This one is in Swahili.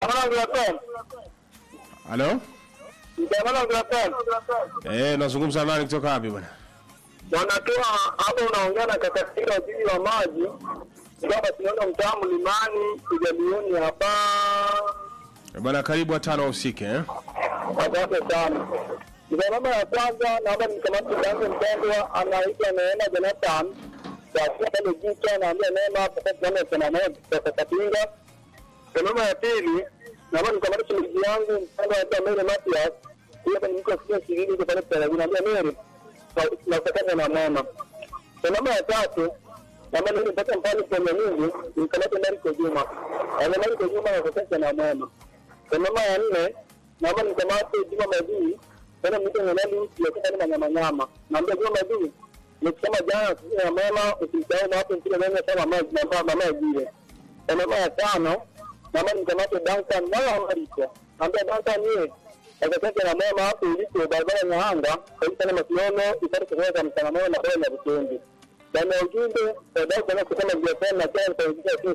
Halo? Eh, nazungumza nani kutoka wapi bwana? Wanatoa hapo, unaongea na kakatila waziri wa maji kwamba tunaona mtaa mlimani kujalioni hapa. Eh, Bwana karibu watano usike eh? Asante sana. Msalama ya kwanza, naomba nikamate yangu mpendwa, anaitwa Neema Jonathan kwa pale Jicha, naambia Neema hapo kwa tunaona tena naye kwa Kapinga. Msalama ya pili, naomba nikamate shemeji yangu mpendwa anaitwa Mary Matias, huyo ni mko sio shirini kwa pale kwa naambia Mary na kutaka na mama. Msalama ya tatu, naomba ndio mpaka mpani kwa Mungu, nikamate Mariko Juma. Ana Mariko Juma na kutaka na mama. Msalama ya nne, naomba nikamate Juma Madii tena mtu mwenyewe yake ni manyama nyama. Naambia Juma Madii nikisema jana sisi na mama usimsahau na hapo mpira nani kama mama mama mama jile. Mama ya tano naomba nikamate Duncan wala Mariko. Naambia Duncan yeye akataka na mama hapo ilipo barabara ya Nyahanga kwa hiyo sana msiono ipate kuweza mtangamano na kwa na vikundi. Na ujumbe baadaye kwa kusema biashara na kwa kuingia